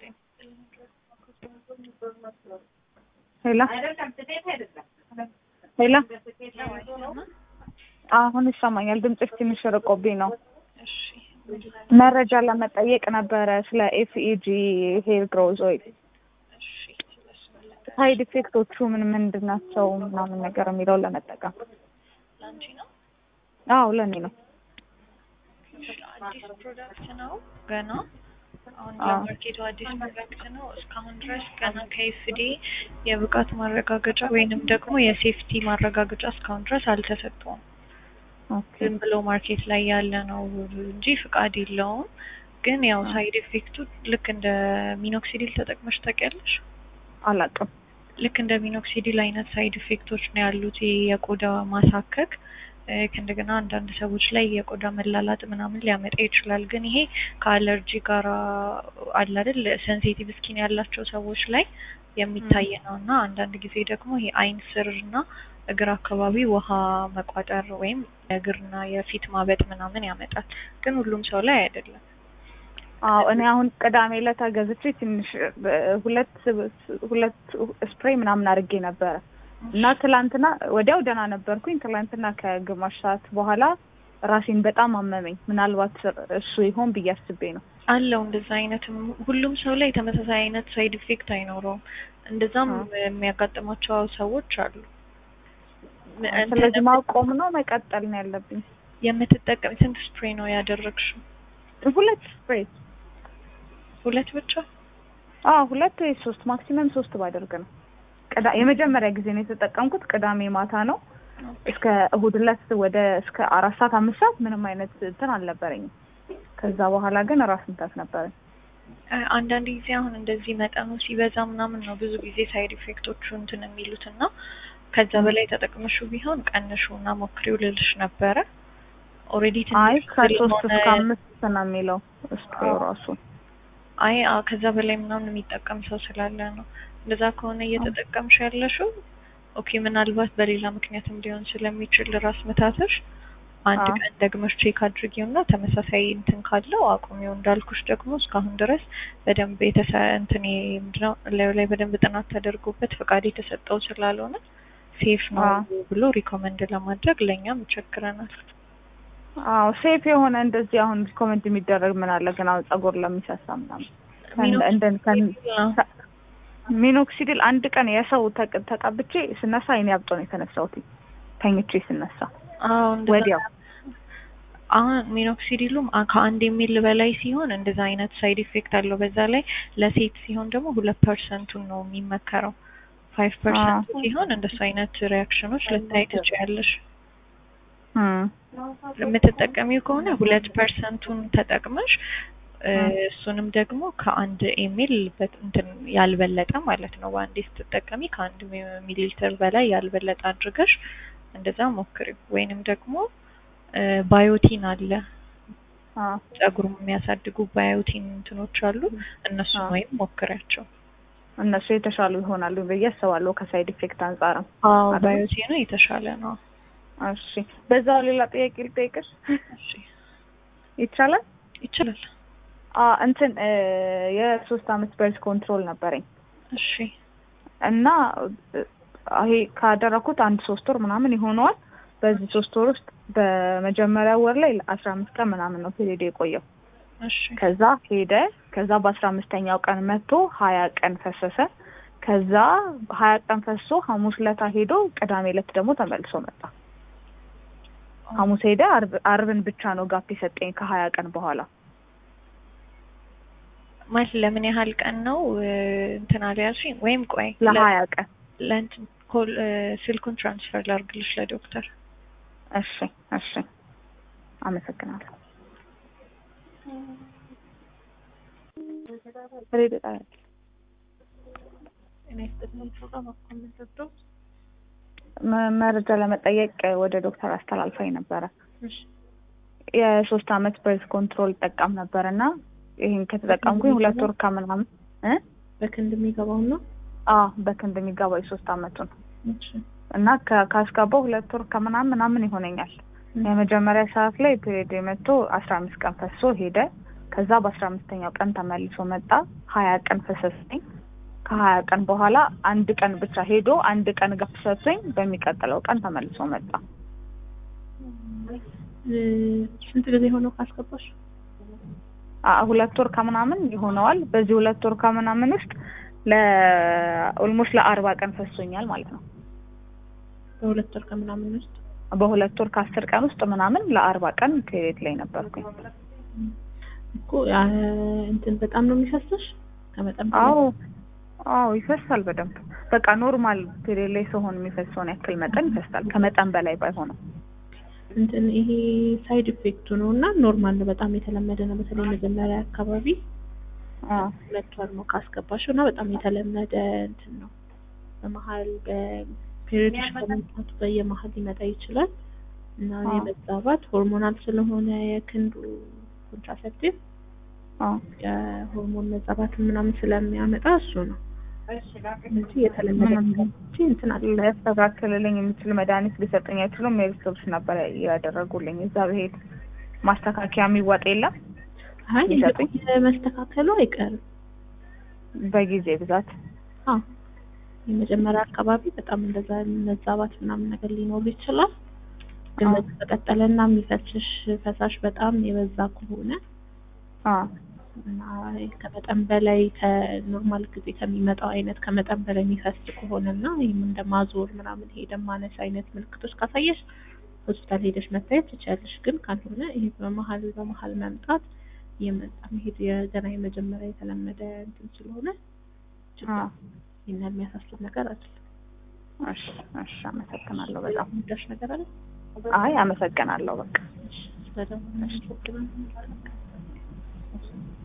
ሄሎ ሄሎ አሁን ይሰማኛል። ድምፅሽ ትንሽ ርቆብኝ ነው። እሺ መረጃ ለመጠየቅ ነበረ ስለ ኤፍኢጂ ሄር ግሮዝ ኦይል እሺ ስለሱ መለጠ ሳይድ ኢፌክቶቹ ምን ምንድን ናቸው ምናምን ነገር የሚለውን ለመጠቀም። ለአንቺ ነው። አዎ ለእኔ ነው። እሺ አዲስ ፕሮዳክት ነው ገና አሁን አዎ። ለማርኬቱ አዲስ ፕሮዳክት ነው። እስካሁን ድረስ ገና ከኤፍዲ የብቃት ማረጋገጫ ወይንም ደግሞ የሴፍቲ ማረጋገጫ እስካሁን ድረስ አልተሰጠውም። ኦኬ ዝም ብሎ ማርኬት ላይ ያለ ነው እንጂ ፍቃድ የለውም። ግን ያው ሳይድ ኢፌክቱ ልክ እንደ ሚኖክሲዲል ተጠቅመሽ ታውቂያለሽ? አላውቅም። ልክ እንደ ሚኖክሲዲል አይነት ሳይድ ኢፌክቶች ነው ያሉት። ይሄ የቆዳ ማሳከክ እ፣ ከእንደገና አንዳንድ ሰዎች ላይ የቆዳ መላላጥ ምናምን ሊያመጣ ይችላል። ግን ይሄ ከአለርጂ ጋር አለ አይደል ሴንሲቲቭ ስኪን ያላቸው ሰዎች ላይ የሚታይ ነው እና አንዳንድ ጊዜ ደግሞ ይሄ አይን ስር እና እግር አካባቢ ውሃ መቋጠር ወይም የእግርና የፊት ማበጥ ምናምን ያመጣል። ግን ሁሉም ሰው ላይ አይደለም። አዎ እኔ አሁን ቅዳሜ ዕለት ገዝቼ ትንሽ እ፣ ሁለት ሁለት ስፕሬይ ምናምን አድርጌ ነበረ እና ትላንትና ወዲያው ደህና ነበርኩኝ። ትላንትና ከግማሽ ሰዓት በኋላ ራሴን በጣም አመመኝ። ምናልባት እሱ ይሆን ብዬ አስቤ ነው። አለው እንደዛ አይነትም ሁሉም ሰው ላይ ተመሳሳይ አይነት ሳይድ ኢፌክት አይኖረውም። እንደዛም አዎ። የሚያጋጥማቸው ሰዎች አሉ። ም- እንትን ስለዚህ ማቆም ነው መቀጠል ነው ያለብኝ። የምትጠቀም ስንት ስፕሬይ ነው ያደረግሽው? ሁለት ስፕሬይ ሁለት ብቻ? አዎ ሁለት ወይ ሶስት ማክሲመም ሶስት ባደርግ ነው። ቅዳ የመጀመሪያ ጊዜ ነው የተጠቀምኩት። ቅዳሜ ማታ ነው እስከ እሁድ ዕለት ወደ እስከ አራት ሰዓት አምስት ሰዓት ምንም አይነት እንትን አልነበረኝም። ከዛ በኋላ ግን ራስ ምታት ነበረኝ። እ፣ አንዳንድ ጊዜ አሁን እንደዚህ መጠኑ ሲበዛ ምናምን ነው ብዙ ጊዜ ሳይድ ኢፌክቶቹ እንትን የሚሉት እና ከዛ በላይ ተጠቅመሹ ቢሆን ቀንሹ እና ሞክሪው ልልሽ ነበረ። ኦልሬዲ አይ ትንሽ ከሶስት ስለሆነ እስከ አምስት ነው የሚለው ስፕሬው ራሱ። አይ አ ከዛ በላይ ምናምን የሚጠቀም ሰው ስላለ ነው። እንደዛ ከሆነ እየተጠቀምሽ ያለሽው ኦኬ፣ ምናልባት በሌላ ምክንያትም ሊሆን ስለሚችል ራስ ምታትሽ አንድ አዎ። ቀን ደግመሽ ቼክ አድርጊው እና ተመሳሳይ እንትን ካለው አቁሚው። እንዳልኩሽ ደግሞ እስካሁን ድረስ በደንብ የተሰ እንትን ይሄ ምንድነው ላዩ ላይ በደንብ ጥናት ተደርጎበት ፈቃድ የተሰጠው ስላልሆነ ሴፍ ነው አዎ። ብሎ ሪኮመንድ ለማድረግ ለእኛም ይቸግረናል። አዎ ሴፍ የሆነ እንደዚህ አሁን ሪኮመንድ የሚደረግ ምን አለ ግን አሁን ጸጉር ለሚሳሳ ምናምን ከእንደ- እንደ ከን- ሚኖክሲዲል ሚኖክሲዲል አንድ ቀን የሰው ተቅ- ተቀብቼ ስነሳ አይኔ አብጦ ነው የተነሳሁት ተኝቼ ስነሳ አዎ እንደዛ ወዲያው አሁን ሚኖክሲዲሉም አ- ከአንድ የሚል በላይ ሲሆን እንደዛ አይነት ሳይድ ኢፌክት አለው። በዛ ላይ ለሴት ሲሆን ደግሞ ሁለት ፐርሰንቱን ነው የሚመከረው። ፋይቭ ፐርሰንት ሲሆን እንደሱ አይነት ሪያክሽኖች ልታይ ትችያለሽ። እም፣ የምትጠቀሚው ከሆነ ሁለት ፐርሰንቱን ተጠቅመሽ እ፣ እ። እሱንም ደግሞ ከአንድ ኤሚል እንትን ያልበለጠ ማለት ነው። በአንዴ ስትጠቀሚ ከአንድ ሚ- ሚሊ ሊትር በላይ ያልበለጠ አድርገሽ እንደዛ ሞክሪው። ወይንም ደግሞ እ፣ ባዮቲን አለ አዎ ጸጉር የሚያሳድጉ ባዮቲን እንትኖች አሉ። እነሱን አዎ። ወይም ሞክሪያቸው። እነሱ የተሻሉ ይሆናሉ ብዬ አስባለሁ ከሳይድ ኢፌክት አንጻርም። አዎ አይደል? ባዮቲኑ የተሻለ ነው። እሺ በዛው ሌላ ጥያቄ ልጠይቅሽ እሺ ይቻላል? ይችላል። አ እንትን እ፣ የሶስት አመት በርዝ ኮንትሮል ነበረኝ እሺ እና እ፣ ይሄ ካደረኩት አንድ ሶስት ወር ምናምን ይሆነዋል። በዚህ ሶስት ወር ውስጥ በመጀመሪያ ወር ላይ አስራ አምስት ቀን ምናምን ነው ፔሪድ የቆየው። እሺ ከዛ ሄደ። ከዛ በአስራ አምስተኛው ቀን መጥቶ ሀያ ቀን ፈሰሰ። ከዛ ሀያ ቀን ፈሶ ሐሙስ ለታ ሄዶ ቅዳሜ ዕለት ደግሞ ተመልሶ መጣ። ሐሙስ ሄደ። አርብ አርብን ብቻ ነው ጋፕ የሰጠኝ ከሀያ ቀን በኋላ ማለት ለምን ያህል ቀን ነው እ፣ እንትን አለ ያልሽኝ? ወይም ቆይ ለሀያ ቀን ለእንትን ኮል እ፣ ስልኩን ትራንስፈር ላድርግልሽ ለዶክተር። እሺ እሺ አመሰግናለሁ። ሬዲዮ ጣቢያ እኔ ስጥልኝ ፕሮግራም አኮመንተዶ መ- መረጃ ለመጠየቅ ወደ ዶክተር አስተላልፋኝ ነበረ። እሺ የሶስት አመት በርዝ ኮንትሮል ጠቀም ነበር እና ይህን ከተጠቀምኩኝ ሁለት ወር ከምናምን እ በክንድ የሚገባው ነው። አዎ በክንድ የሚገባው የሶስት አመቱን እሺ እና ከ- ካስገባው ሁለት ወር ከምናምን ምናምን ይሆነኛል። የመጀመሪያ ሰዓት ላይ ፔሪድ መጥቶ አስራ አምስት ቀን ፈሶ ሄደ። ከዛ በአስራ አምስተኛው ቀን ተመልሶ መጣ። ሀያ ቀን ፈሰሰኝ። ከሀያ ቀን በኋላ አንድ ቀን ብቻ ሄዶ አንድ ቀን ጋፕ ሰጥቶኝ በሚቀጥለው ቀን ተመልሶ መጣ። እ፣ ስንት ጊዜ ሆነው ካስገባሽ? አ- ሁለት ወር ከምናምን ይሆነዋል። በዚህ ሁለት ወር ከምናምን ውስጥ ለኦልሞስት ለአርባ ቀን ፈሶኛል ማለት ነው። በሁለት ወር ከምናምን ውስጥ በሁለት ወር ከአስር ቀን ውስጥ ምናምን ለአርባ ቀን ፔሬድ ላይ ነበርኩኝ። እኮ አ፣ እንትን በጣም ነው የሚፈስሽ ከመጠን በላይ? አዎ አዎ ይፈሳል በደንብ በቃ ኖርማል ፔሬድ ላይ ሲሆን የሚፈሰውን ያክል መጠን ይፈሳል። ከመጠን በላይ ባይሆንም እንትን ይሄ ሳይድ ኢፌክቱ ነው እና ኖርማል ነው፣ በጣም የተለመደ ነው። በተለይ መጀመሪያ አካባቢ አዎ ሁለት ወር ነው ካስገባሽው እና በጣም የተለመደ እንትን ነው። በመሀል በፔሪዮድሽ ከመምጣቱ በየመሀል ሊመጣ ይችላል እና አዎ። የመዛባት ሆርሞናል ስለሆነ የክንዱ ኮንትራሴፕቲቭ አዎ የሆርሞን መዛባት ምናምን ስለሚያመጣ እሱ ነው። ስለዚህ የተለመደ ምንም ነገር እንጂ እንትን አለ ሊያስተካክልልኝ የሚችል መድኃኒት ሊሰጠኝ አይችሉም። ሜሪስቶፕስ ነበር ያደረጉልኝ። እዛ ብሄድ ማስተካከያ የሚዋጥ የለም አይ ይሰጡኝ? መስተካከሉ አይቀርም። በጊዜ ብዛት አዎ የመጀመሪያ አካባቢ በጣም እንደዛ መዛባት ምናምን ነገር ሊኖር ይችላል። ግን አዎ። በዚህ ከቀጠለና የሚፈስሽ ፈሳሽ በጣም የበዛ ከሆነ አዎ እና ከመጠን በላይ ከኖርማል ጊዜ ከሚመጣው አይነት ከመጠን በላይ የሚፈስ ከሆነ እና ይህም እንደ ማዞር ምናምን ይሄ ደም ማነስ አይነት ምልክቶች ካሳየሽ ሆስፒታል ሄደሽ መታየት ትችያለሽ። ግን ካልሆነ ይሄ በመሀል በመሀል መምጣት የመጣ መሄድ የገና የመጀመሪያ የተለመደ እንትን ስለሆነ ችግር አዎ ይህን የሚያሳስብ ነገር አይደለም። እሺ እሺ አመሰግናለሁ በጣም የሚደርስ ነገር አለ አይ አመሰግናለሁ በቃ ስለደሞ